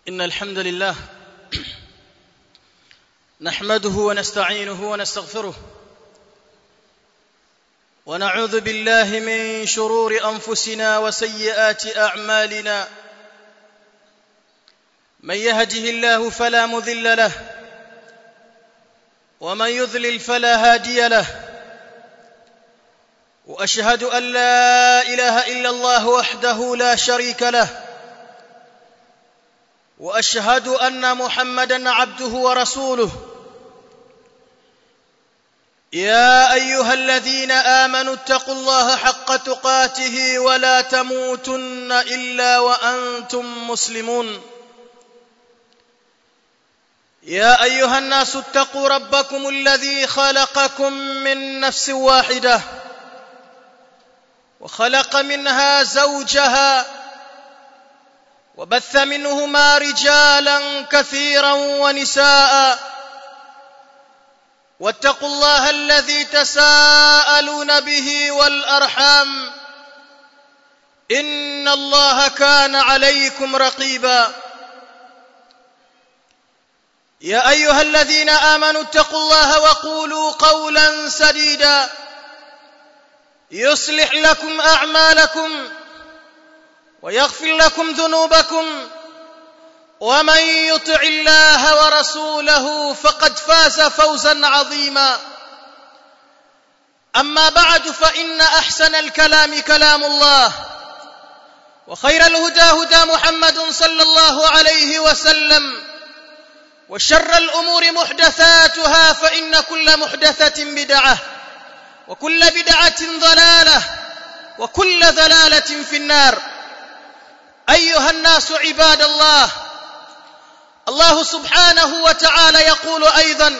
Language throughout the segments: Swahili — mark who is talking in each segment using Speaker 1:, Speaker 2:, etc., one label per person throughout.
Speaker 1: إن الحمد لله نحمده ونستعينه ونستغفره ونعوذ بالله من شرور أنفسنا وسيئات أعمالنا من يهده الله فلا مذل له ومن يذلل فلا هادي له واشهد ان لا اله الا الله وحده لا شريك له واشهد ان محمدا عبده ورسوله يا ايها الذين امنوا اتقوا الله حق تقاته ولا تموتن الا وانتم مسلمون يا ايها الناس اتقوا ربكم الذي خلقكم من نفس واحده وخلق منها زوجها وبث منهما رجالا كثيرا ونساء واتقوا الله الذي تساءلون به والارحام ان الله كان عليكم رقيبا يا ايها الذين امنوا اتقوا الله وقولوا قولا سديدا يصلح لكم اعمالكم ويغفر لكم ذنوبكم ومن يطع الله ورسوله فقد فاز فوزا عظيما اما بعد فان احسن الكلام كلام الله وخير الهدى هدى محمد صلى الله عليه وسلم وشر الامور محدثاتها فان كل محدثه بدعه وكل بدعه ضلاله وكل ضلاله في النار ايها الناس عباد الله الله سبحانه وتعالى يقول ايضا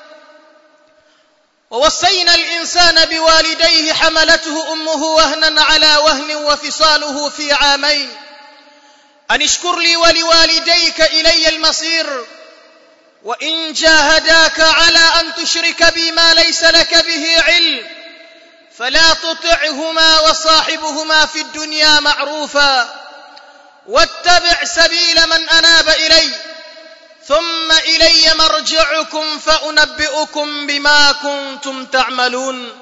Speaker 1: ووصينا الانسان بوالديه حملته امه وهنا على وهن وفصاله في عامين ان اشكر لي ولوالديك الي المصير وان جاهداك على ان تشرك بي ما ليس لك به علم فلا تطعهما وصاحبهما في الدنيا معروفا واتبع سبيل من اناب الي ثم الي مرجعكم فانبئكم بما كنتم تعملون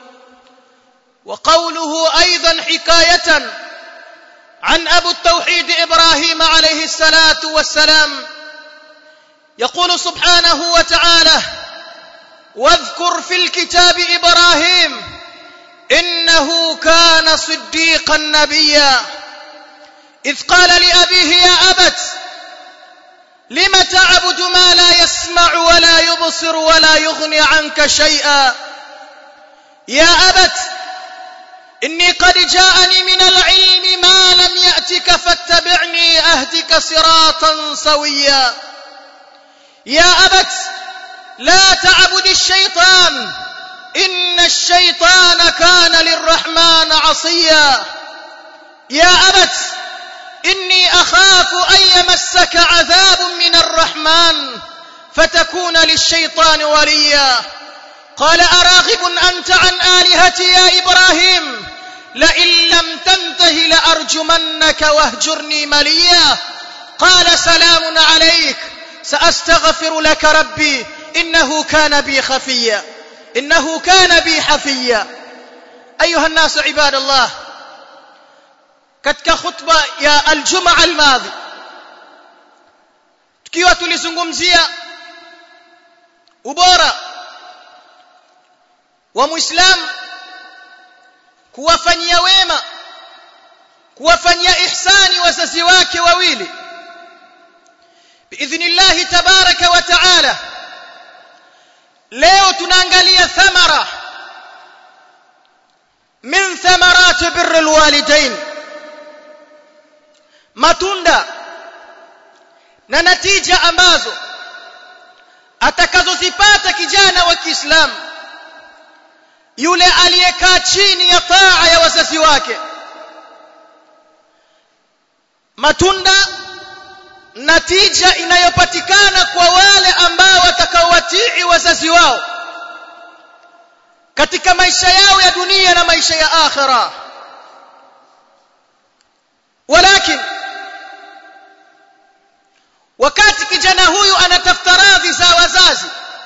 Speaker 1: وقوله ايضا حكايه عن ابو التوحيد ابراهيم عليه الصلاه والسلام يقول سبحانه وتعالى واذكر في الكتاب ابراهيم انه كان صديقا نبيا اذ قال لابيه يا ابت لم تعبد ما لا يسمع ولا يبصر ولا يغني عنك شيئا يا ابت اني قد جاءني من العلم ما لم ياتك فاتبعني اهدك صراطا سويا يا ابت لا تعبد الشيطان ان الشيطان كان للرحمن عصيا يا ابت اني اخاف ان يمسك عذاب من الرحمن فتكون للشيطان وليا قال اراغب انت عن الهتي يا ابراهيم لئن لم تنته لارجمنك واهجرني مليا قال سلام عليك ساستغفر لك ربي انه كان بي خفيا انه كان بي حفيا ايها الناس عباد الله katika khutba ya aljumaa almadhi tukiwa tulizungumzia ubora wa muislamu kuwafanyia wema kuwafanyia ihsani wazazi wake wawili biidhnillahi tabaraka wa taala leo tunaangalia thamara min thamarati birri alwalidain matunda na natija ambazo atakazozipata kijana wa Kiislamu yule aliyekaa chini ya taa ya wazazi wake matunda natija inayopatikana kwa wale ambao watakaowatii wazazi wao katika maisha yao ya dunia na maisha ya akhira walakin wakati kijana huyu anatafuta radhi za wazazi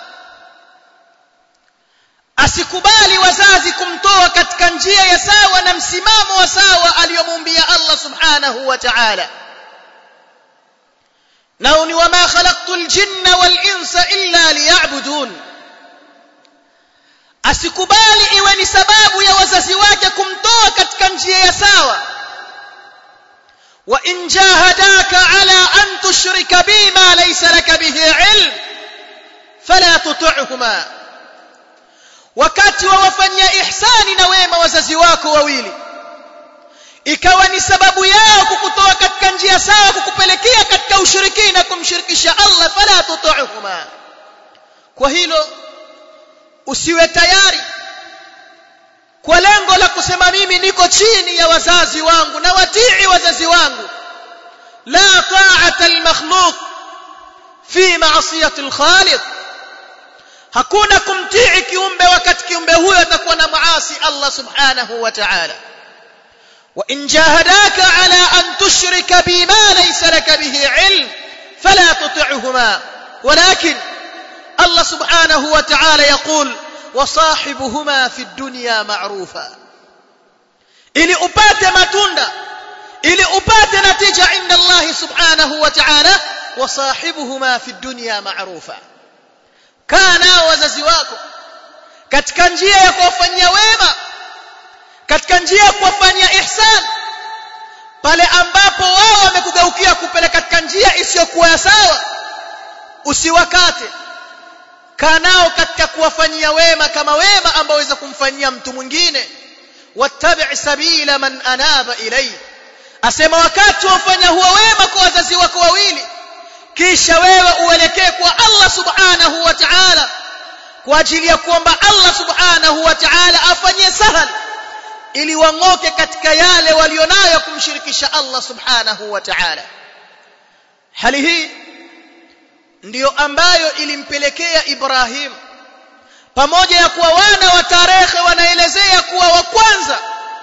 Speaker 1: asikubali wazazi kumtoa katika njia ya sawa na msimamo wa sawa aliyomuumbia Allah subhanahu wa ta'ala nao ni wama khalaqtul jinna wal insa illa liya'budun asikubali iwe ni sababu ya wazazi wake kumtoa katika njia ya sawa wa in jahadaka ala an tushrika bima laysa laka bihi ilm fala tuti'huma wakati wa wafanyia ihsani na wema wazazi wako wawili ikawa ni sababu yao kukutoa katika njia sawa kukupelekea katika ushirikina kumshirikisha Allah fala tuti'huma kwa hilo usiwe tayari kwa lengo la kusema mimi niko chini ya wazazi wangu na watii wazazi wangu la ta'ata al-makhluq fi ma'siyati al-khaliq hakuna kumtii kiumbe wakati kiumbe huyo atakuwa na maasi Allah subhanahu wa ta'ala wa in jahadaka ala an tushrika bima laysa laka bihi ilm fala tuti'huma walakin Allah subhanahu wa ta'ala yaqul وصاحبهما في الدنيا معروفا ili upate matunda ili upate natija inda Allah subhanahu wa ta'ala wasahibuhuma fi dunya ma'rufa kana wazazi wako katika njia ya kuwafanyia wema katika njia ya kuwafanyia ihsan pale ambapo wao wamekugeukia kupeleka katika njia isiyokuwa sawa usiwakate kanao katika kuwafanyia wema kama wema ambao waweza kumfanyia mtu mwingine wattabi' sabila man anaba ilay asema wakati wafanya huo wema kwa wazazi wako wawili kisha wewe uelekee kwa Allah subhanahu wa ta'ala kwa ajili ya kuomba Allah subhanahu wa ta'ala afanyie sahal ili wang'oke katika yale walionayo kumshirikisha Allah subhanahu wa ta'ala hali hii ndiyo ambayo ilimpelekea Ibrahim pamoja ya kuwa wana wa tarehe wanaelezea kuwa wa kwanza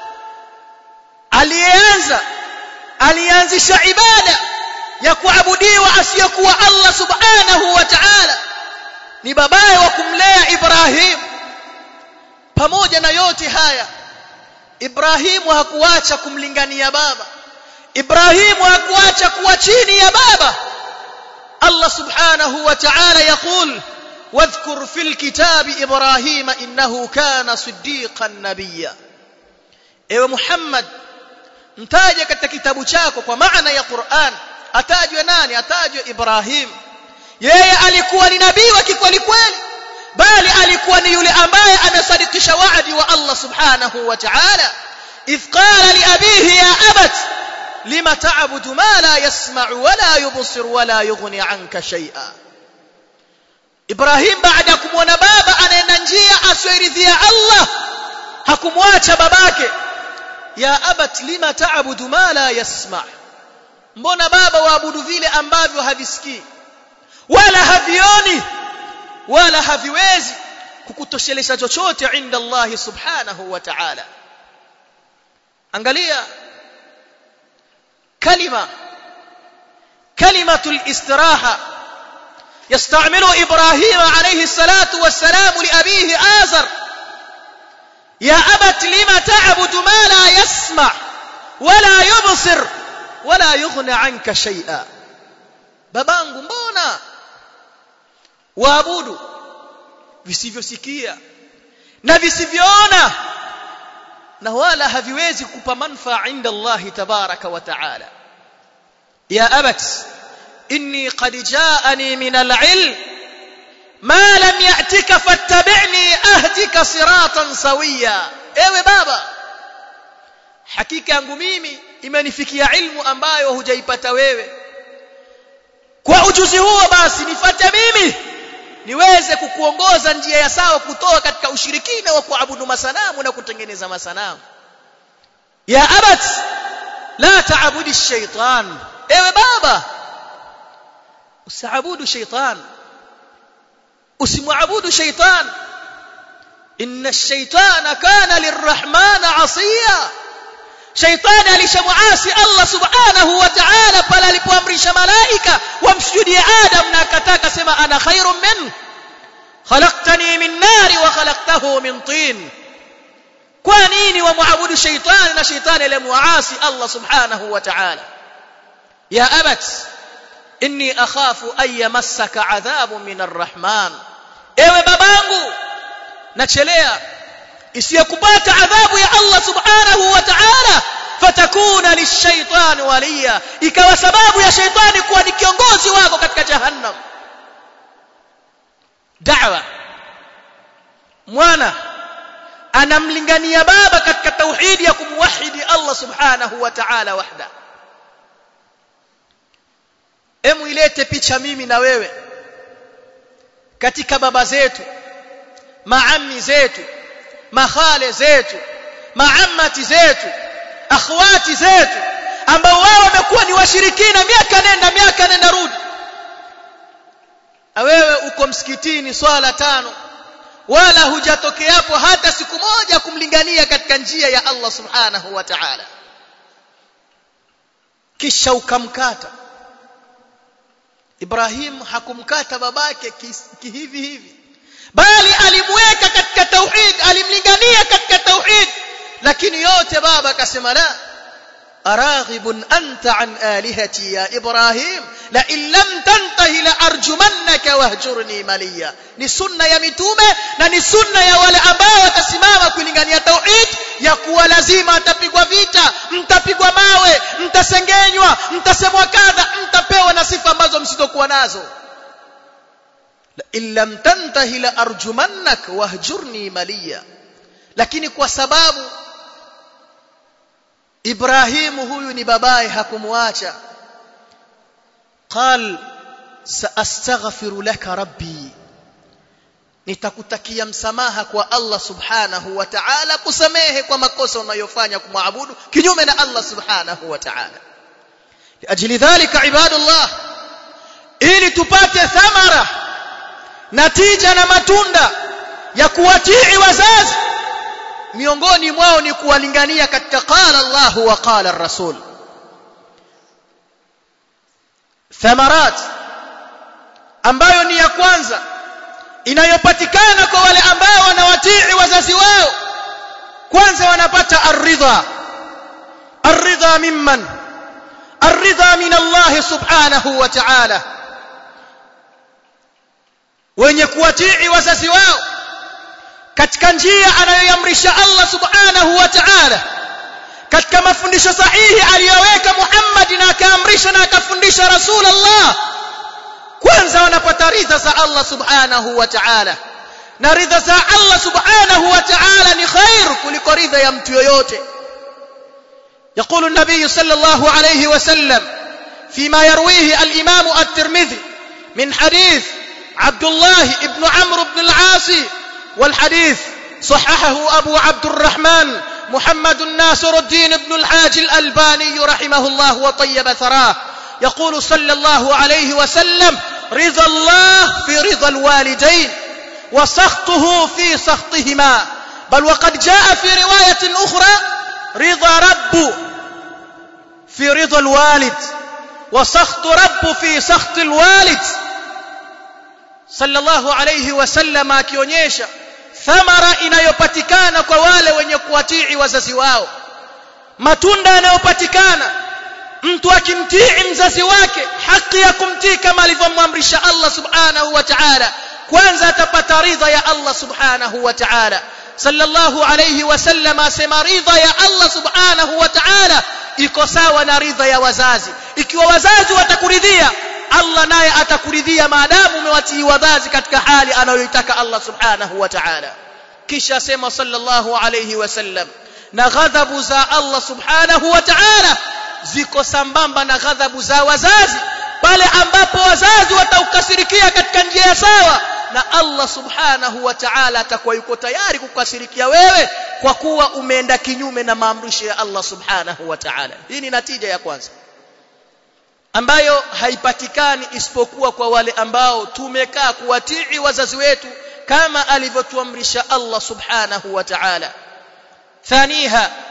Speaker 1: aliyeanza alianzisha ibada ya kuabudiwa asiyokuwa Allah subhanahu wa ta'ala ni babaye wa kumlea Ibrahim pamoja na yote haya Ibrahimu hakuacha kumlingania baba Ibrahimu hakuacha kuwa chini ya baba الله سبحانه وتعالى يقول واذكر في الكتاب إبراهيم إنه كان صديقا نبيا ewe Muhammad mtaje katika kitabu chako kwa maana ya Qur'an atajwe nani atajwe Ibrahim yeye alikuwa ni nabii wa kikweli kweli bali alikuwa ni yule ambaye amesadikisha waadi wa Allah subhanahu wa ta'ala idh qala li abihi ya abat لما تعبد ما لا يسمع ولا يبصر ولا يغني عنك شيئا Ibrahim baada ya kumwona baba anaenda njia asioiridhia Allah hakumwacha babake ya abat lima taabudu ma la yasma mbona baba waabudu vile ambavyo havisikii wala havioni wala haviwezi kukutoshelesha chochote inda Allah subhanahu wa ta'ala angalia كلمة كلمة الاستراحة يستعمل إبراهيم عليه الصلاة والسلام لأبيه آزر يا أبت لم تعبد ما لا يسمع ولا يبصر ولا يغني عنك شيئا babangu mbona waabudu visivyosikia na visivyoona na wala haviwezi kupa manfaa inda Allah tabaraka wa taala ya abat inni qad jaani min al-ilm ma lam ya'tika fattabi'ni ahdika siratan sawiya ewe baba hakika yangu mimi imenifikia ilmu ambayo hujaipata wewe kwa ujuzi huo basi nifate mimi niweze kukuongoza njia ya sawa kutoka katika ushirikina wa kuabudu masanamu na kutengeneza masanamu ya abat la taabudi shaitan ewe baba usaabudu shaitan usimwabudu shaitan inna ash-shaytana kana lirrahman asiya shaitani alishamuasi Allah subhanahu wa ta'ala pale alipoamrisha malaika wamsujudie Adam na akataka sema ana khairun min khalaqtani min nari wa khalaqtahu min tin kwa nini wamwabudu shaitani na shaitani alimuasi Allah subhanahu wa ta'ala ya abat inni akhafu an yamassaka adhabun min arrahman ewe babangu nachelea isiyokupata adhabu ya Allah subhanahu wa ta'ala fatakuna lishaitani waliya ikawa sababu ya shaitani kuwa ni kiongozi wako katika jahannam da'wa mwana anamlingania baba katika tauhidi ya kumwahidi Allah subhanahu wa ta'ala wahda emu ilete picha mimi na wewe katika baba zetu maami zetu mahale zetu maamati zetu akhwati zetu ambao wao wamekuwa ni washirikina miaka nenda miaka nenda rudi wewe uko msikitini swala tano wala hujatokeapo hata siku moja kumlingania katika njia ya Allah subhanahu wa ta'ala kisha ukamkata Ibrahim hakumkata babake kihivi hivi bali alimweka katika tauhid alimlingania katika tauhid lakini yote baba akasema la araghibun anta an alihati ya ibrahim la in lam tantahi la arjumannaka wahjurni maliya ni sunna ya mitume na ni sunna ya wale ambao watasimama kulingania tauhid ya kuwa lazima atapigwa vita mtapigwa mawe mtasengenywa mtasemwa kadha mtapewa na sifa ambazo msizokuwa nazo in lam tantahi la arjumannak wahjurni maliya lakini kwa sababu Ibrahim huyu ni babaye hakumwacha qal saastaghfiru laka rabbi nitakutakia msamaha kwa Allah subhanahu wa ta'ala kusamehe kwa makosa unayofanya kumwabudu kinyume na Allah subhanahu wa ta'ala ajili dhalika ibadullah ili tupate thamara natija na matunda ya kuwatii wazazi miongoni mwao ni kuwalingania katika qala Allah wa qala ar-rasul thamarat ambayo ni ya kwanza inayopatikana kwa wale ambao wanawatii wazazi wao kwanza wanapata ar-ridha ar-ridha mimman ar-ridha min Allah subhanahu wa ta'ala wenye kuwatii wazazi wao katika njia anayoamrisha Allah subhanahu wa ta'ala katika mafundisho sahihi aliyoweka Muhammad na akaamrisha na akafundisha Rasulullah kwanza wanapata ridha za Allah subhanahu wa ta'ala na ridha za Allah subhanahu wa ta'ala ni khair kuliko ridha ya mtu yoyote يقول النبي صلى الله عليه وسلم فيما يرويه الإمام الترمذي من حديث عبد الله بن عمرو بن العاص والحديث صححه أبو عبد الرحمن محمد ناصر الدين بن الحاج الألباني رحمه الله وطيب ثراه يقول صلى الله عليه وسلم رضا الله في رضا الوالدين وسخطه في سخطهما بل وقد جاء في رواية أخرى رضا رب في رضا الوالد وسخط رب في سخط الوالد sallallahu alayhi wasallam akionyesha thamara inayopatikana kwa wale wenye kuwatii wazazi wao matunda yanayopatikana mtu akimtii mzazi wake haki ya kumtii kama alivyomwamrisha Allah subhanahu wa ta'ala kwanza atapata ridha ya Allah subhanahu wa ta'ala sallallahu alayhi wasallam asema ridha ya Allah subhanahu wa ta'ala iko sawa na ridha ya wazazi ikiwa wazazi watakuridhia Allah naye atakuridhia maadamu umewatii wazazi katika hali anayoitaka Allah subhanahu wa ta'ala kisha sema sallallahu alayhi wasallam na ghadhabu za Allah subhanahu wa ta'ala ziko sambamba na ghadhabu za wazazi pale ambapo wazazi wataukasirikia katika njia sawa na Allah subhanahu wa ta'ala atakuwa yuko tayari kukasirikia wewe kwa kuwa umeenda kinyume na maamrisho ya Allah subhanahu wa ta'ala hii ni natija ya kwanza ambayo haipatikani isipokuwa kwa wale ambao tumekaa kuwatii wazazi wetu kama alivyotuamrisha Allah subhanahu wa ta'ala thaniha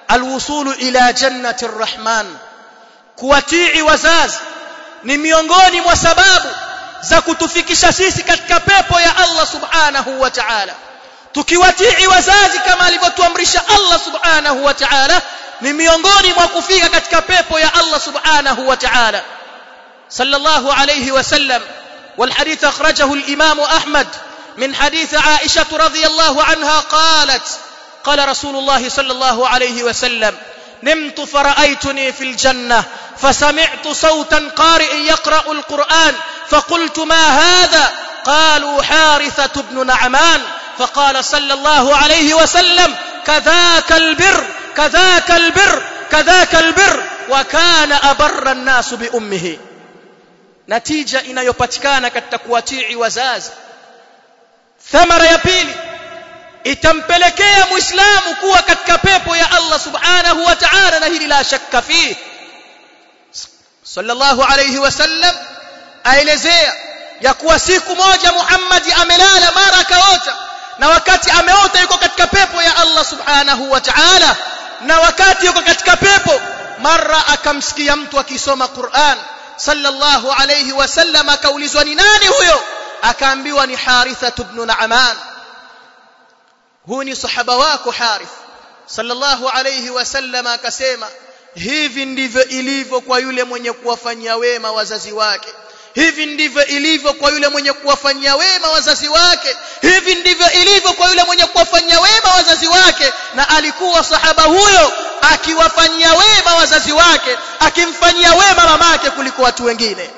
Speaker 1: alwusulu ila jannati arrahman kuwatii wazazi ni miongoni mwa sababu za kutufikisha sisi katika pepo ya Allah subhanahu wa ta'ala tukiwatii wazazi kama alivyotuamrisha Allah subhanahu wa ta'ala ni miongoni mwa kufika katika pepo ya Allah subhanahu wa ta'ala sallallahu alayhi wasallam والحديث أخرجه الإمام أحمد من حديث عائشة رضي الله عنها قالت قال رسول الله صلى الله عليه وسلم نمت فرأيتني في الجنة فسمعت صوتا قارئ يقرأ القرآن فقلت ما هذا قالوا حارثة بن نعمان فقال صلى الله عليه وسلم كذاك البر كذاك البر كذاك البر وكان أبر الناس بأمه natija inayopatikana katika kuwatii wazazi thamara ya pili itampelekea muislamu kuwa katika pepo ya Allah subhanahu wa ta'ala na hili la shakka fihi sallallahu alayhi wasallam aelezea ya kuwa siku moja Muhammad amelala mara akaota na wakati ameota yuko katika pepo ya Allah subhanahu wa ta'ala na wakati yuko katika pepo mara akamsikia mtu akisoma Qur'an sallallahu alayhi wasallam akaulizwa ni nani huyo akaambiwa ni Haritha ibn Na'man huyu ni sahaba wako Harith sallallahu alayhi wasallam akasema hivi ndivyo ilivyo kwa yule mwenye kuwafanyia wema wazazi wake hivi ndivyo ilivyo kwa yule mwenye kuwafanyia wema wazazi wake hivi ndivyo ilivyo kwa yule mwenye kuwafanyia wema wazazi wake na alikuwa sahaba huyo akiwafanyia wema wazazi wake akimfanyia wema mamake kuliko watu wengine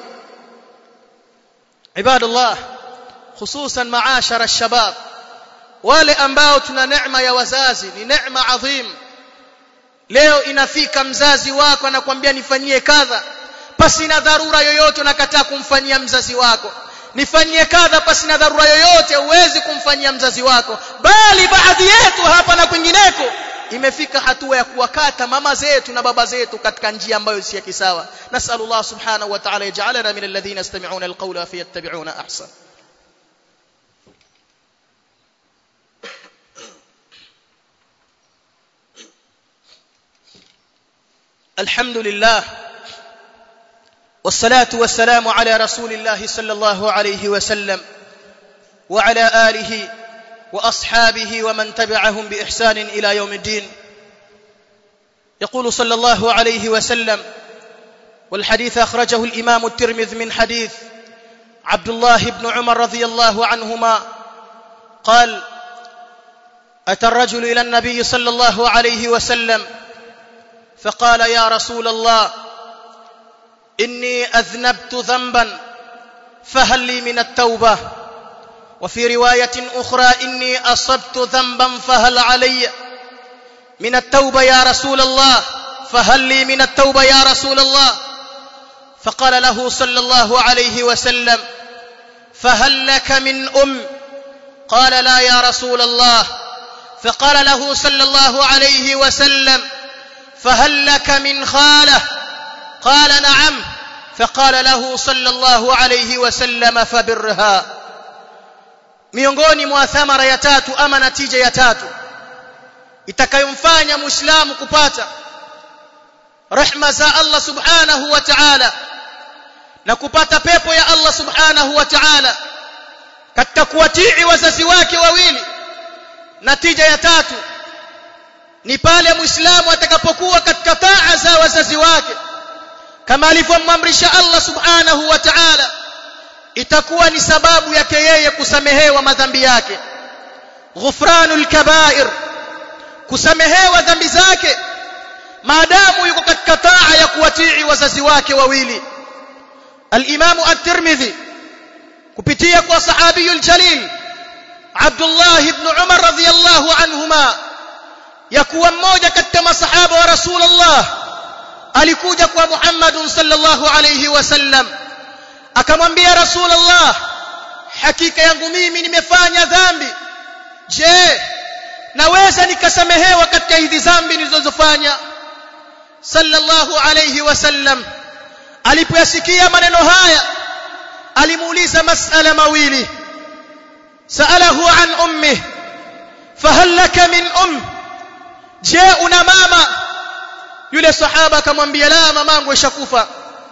Speaker 1: ibadallah hususan maashara shabab wale ambao tuna neema ya wazazi ni neema adhim leo inafika mzazi wako anakuambia nifanyie kadha pasi na dharura yoyote unakataa kumfanyia mzazi wako nifanyie kadha pasi na dharura yoyote huwezi kumfanyia mzazi wako bali baadhi yetu hapa na kwingineko imefika hatua ya kuwakata mama zetu na baba zetu katika njia ambayo si ya kisawa nasallallahu subhanahu wa ta'ala yaj'alana min alladhina yastami'una alqawla fayattabi'una ahsan الحمد لله والصلاة والسلام على رسول الله صلى الله عليه وسلم وعلى آله وأصحابه ومن تبعهم بإحسان إلى يوم الدين يقول صلى الله عليه وسلم والحديث أخرجه الإمام الترمذ من حديث عبد الله بن عمر رضي الله عنهما قال أتى الرجل إلى النبي صلى الله عليه وسلم فقال يا رسول الله إني أذنبت ذنبا فهل لي من التوبة وفي رواية أخرى إني أصبت ذنبا فهل علي من التوبة يا رسول الله فهل لي من التوبة يا رسول الله فقال له صلى الله عليه وسلم فهل لك من أم قال لا يا رسول الله فقال له صلى الله عليه وسلم فهل لك من خاله قال نعم فقال له صلى الله عليه وسلم فبرها miongoni mwa thamara ya tatu ama natija ya tatu itakayomfanya muislamu kupata rehma za Allah subhanahu wa ta'ala na kupata pepo ya Allah subhanahu wa ta'ala katika kuwatii wazazi wake wawili natija ya tatu ni pale muislamu atakapokuwa katika taa za wazazi wake kama alivyomamrisha Allah subhanahu wa ta'ala itakuwa ni sababu yake yeye kusamehewa madhambi yake ghufranul kabair kusamehewa dhambi zake maadamu yuko katika taa ya kuwatii wazazi wake wawili al-Imam at-Tirmidhi kupitia kwa sahabiyul jalil Abdullah ibn Umar radhiyallahu anhuma ya kuwa mmoja katika masahaba wa Rasulullah alikuja kwa Muhammad sallallahu alayhi wasallam akamwambia Rasulullah hakika yangu mimi nimefanya dhambi je naweza nikasamehewa katika hizi dhambi nilizofanya sallallahu alayhi wasallam alipoyasikia maneno haya alimuuliza masala mawili saalahu an ummi fahal laka min um je una mama yule sahaba akamwambia la mamangu ishakufa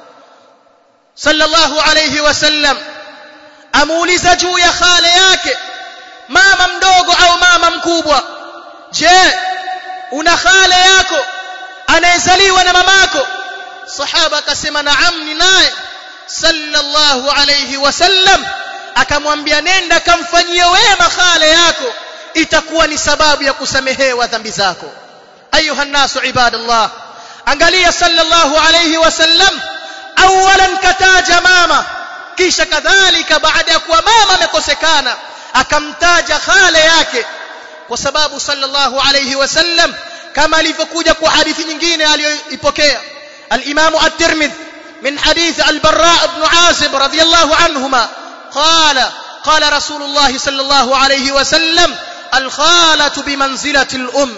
Speaker 1: sallallahu alayhi wasallam amuuliza juu ya khale yake mama mdogo au mama mkubwa je una khale yako anayezaliwa na mamako sahaba akasema naam ni naye sallallahu alayhi wasallam akamwambia nenda kamfanyie wema khale yako itakuwa ni sababu ya kusamehewa dhambi zako ayuha nasu ibadallah angalia sallallahu alayhi wasallam awalan kataja mama kisha kadhalika baada ya kuwa mama amekosekana akamtaja khale yake kwa sababu sallallahu alayhi wasallam kama alivyokuja kwa hadithi nyingine aliyoipokea al-Imam at-Tirmidhi من حديث البراء بن عازب رضي الله عنهما قال قال رسول الله صلى الله عليه وسلم الخالة بمنزلة الأم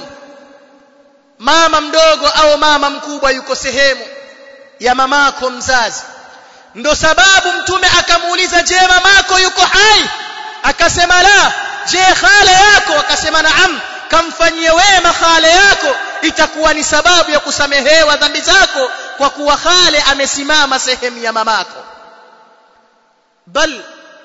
Speaker 1: mama mdogo au mama mkubwa yuko sehemu ya mamako mzazi ndo sababu mtume akamuuliza je mamako yuko hai akasema la je khale yako akasema naam kamfanyie wema khale yako itakuwa ni sababu ya kusamehewa dhambi zako kwa kuwa khale amesimama sehemu ya mamako bal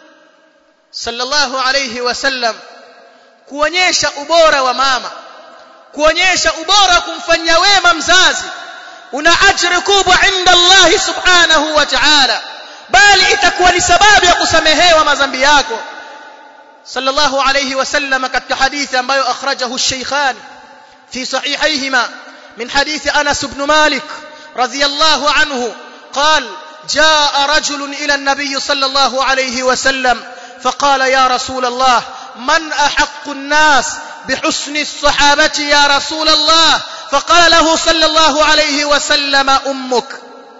Speaker 1: sallallahu alayhi wasallam kuonyesha ubora wa mama kuonyesha ubora wa kumfanyia wema mzazi una ajri kubwa inda Allah subhanahu wa ta'ala bali itakuwa ni sababu ya kusamehewa madhambi yako sallallahu alayhi wasallam katika hadithi ambayo akhrajahu ash-shaykhan fi sahihayhima min hadithi Anas ibn Malik radiyallahu anhu قال جاء رجل إلى النبي صلى الله عليه وسلم فقال يا رسول الله من أحق الناس بحسن الصحابة يا رسول الله فقال له صلى الله عليه وسلم أمك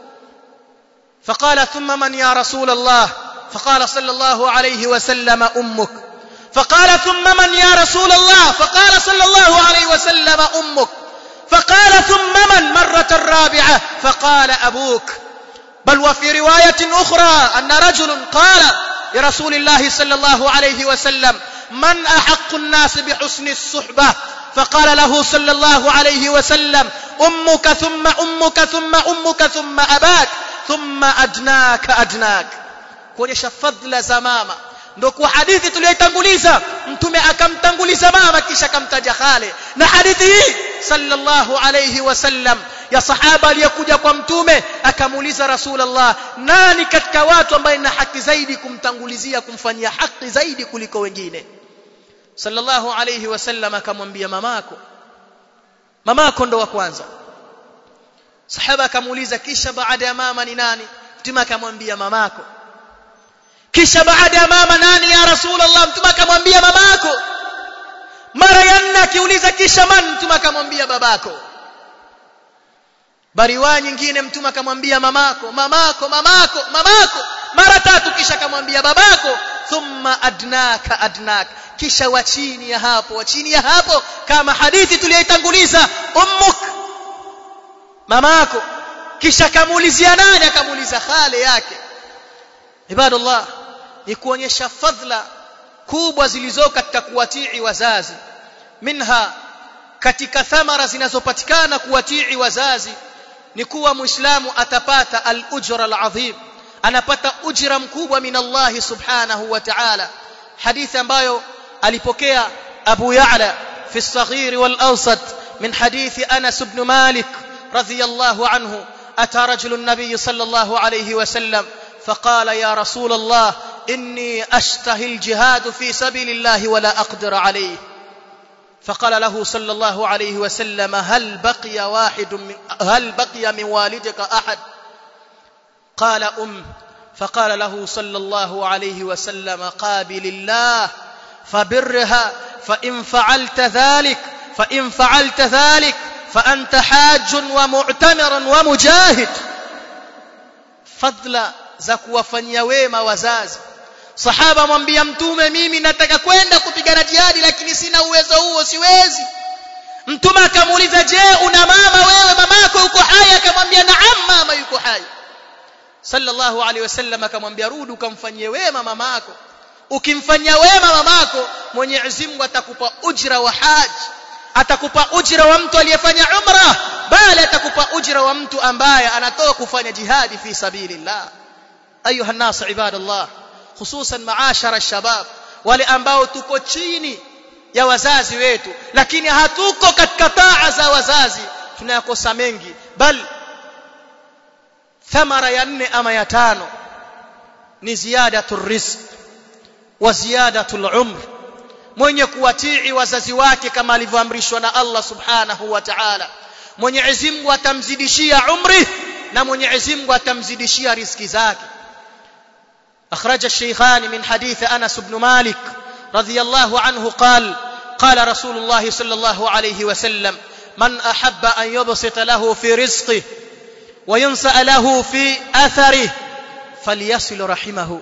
Speaker 1: فقال ثم من يا رسول الله فقال صلى الله عليه وسلم أمك فقال ثم من يا رسول الله فقال صلى الله عليه وسلم أمك فقال ثم من مرة رابعة فقال أبوك بل وفي رواية أخرى أن رجل قال لرسول الله صلى الله عليه وسلم من أحق الناس بحسن الصحبة فقال له صلى الله عليه وسلم أمك ثم أمك ثم أمك ثم أباك ثم أدناك أدناك kuonyesha fadhila za mama ndo kwa hadithi tuliyoitanguliza mtume akamtanguliza mama kisha akamtaja khale na hadithi hii sallallahu alayhi wasallam ya sahaba aliyekuja kwa mtume akamuuliza rasulullah nani katika watu ambaye na haki zaidi kumtangulizia kumfanyia haki zaidi kuliko wengine sallallahu alayhi wasallam akamwambia mamako mamako ndo wa kwanza sahaba akamuuliza kisha baada ya mama ni nani mtume akamwambia mamako kisha baada ya mama nani ya rasulullah mtume akamwambia mamako mara ya nne akiuliza kisha man mtume akamwambia babako bariwa nyingine mtume akamwambia mamako mamako mamako mamako mara tatu kisha akamwambia babako thumma adnaka adnak kisha wa chini ya hapo wa chini ya hapo kama hadithi tuliyoitanguliza ummuk mamako kisha akamuulizia nani akamuuliza khale yake ibadallah ni kuonyesha fadhila kubwa zilizo katika kuwatii wazazi minha katika thamara zinazopatikana kuwatii wazazi ni kuwa muislamu atapata al-ujra al-azim anapata ujira mkubwa min Allah subhanahu wa ta'ala hadithi ambayo alipokea Abu Ya'la fi as-saghir wal-awsat min hadithi Anas ibn Malik radiyallahu anhu ata rajul an-nabiy sallallahu alayhi wa sallam فقال يا رسول الله إني أشتهي الجهاد في سبيل الله ولا أقدر عليه فقال له صلى الله عليه وسلم هل بقي واحد من هل بقي من والدك أحد قال أم فقال له صلى الله عليه وسلم قابل الله فبرها فإن فعلت ذلك فإن فعلت ذلك فأنت حاج ومعتمر ومجاهد فضل za kuwafanyia wema wazazi sahaba mwambia mtume mimi nataka kwenda kupigana jihadi lakini sina uwezo huo siwezi mtume akamuuliza je una mama wewe mamako yuko hai akamwambia naam mama yuko hai sallallahu alaihi wasallam akamwambia rudi ukamfanyie wema mamako ukimfanyia wema mamako Mwenyezi Mungu atakupa ujira wa haji atakupa ujira wa mtu aliyefanya umra bali atakupa ujira wa mtu ambaye anatoka kufanya jihadi fi sabilillah ayuha nas ibadallah hususan maashara shabab wale ambao tuko chini ya wazazi wetu lakini hatuko katika taa za wazazi tunayakosa mengi bal thamara ya nne ama ya tano ni ziyadatu rizq wa ziyadatu al-umr mwenye kuwatii wazazi wake kama alivyoamrishwa na Allah subhanahu wa ta'ala Mwenyezi Mungu atamzidishia umri na Mwenyezi Mungu atamzidishia riziki zake أخرج الشيخان من حديث أنس بن مالك رضي الله عنه قال قال رسول الله صلى الله عليه وسلم من أحب أن يبسط له في رزقه وينسأ له في أثره فليصل رحمه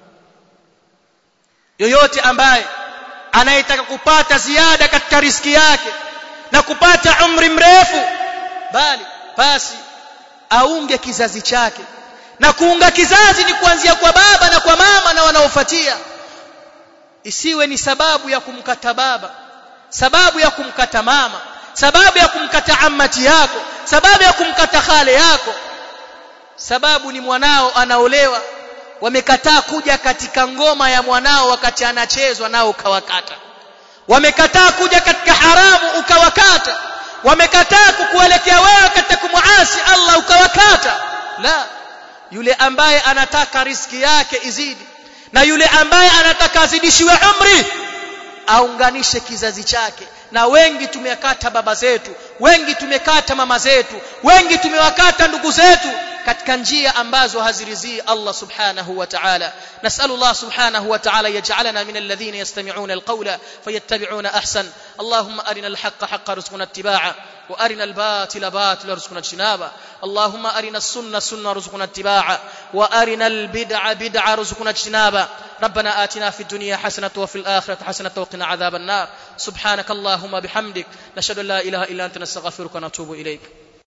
Speaker 1: yoyote ambaye anayetaka kupata ziada katika riski yake na kupata umri mrefu bali basi aunge kizazi chake na kuunga kizazi ni kuanzia kwa baba na kwa mama na wanaofuatia isiwe ni sababu ya kumkata baba sababu ya kumkata mama sababu ya kumkata ammati yako sababu ya kumkata khale yako sababu ni mwanao anaolewa wamekataa kuja katika ngoma ya mwanao wakati anachezwa nao ukawakata wamekataa kuja katika haramu ukawakata wamekataa kukuelekea wewe katika kumuasi Allah ukawakata la yule ambaye anataka riski yake izidi na yule ambaye anataka azidishiwe umri aunganishe kizazi chake na wengi tumekata baba zetu wengi tumekata mama zetu wengi tumewakata ndugu zetu katika njia ambazo hazirizii Allah subhanahu wa ta'ala nasalu Allah subhanahu wa ta'ala yaj'alana min alladhina yastami'una alqawla fayattabi'una ahsan Allahumma arina alhaqqa haqqan warzuqna ittiba'a وارنا الباطل باطلا وارزقنا اجتنابه اللهم ارنا السنه سنه وارزقنا اتباعه وارنا البدع بدعه وارزقنا اجتنابه ربنا آتنا في الدنيا حسنه وفي الاخره حسنه وقنا عذاب النار سبحانك اللهم بحمدك نشهد ان لا اله الا انت نستغفرك ونتوب اليك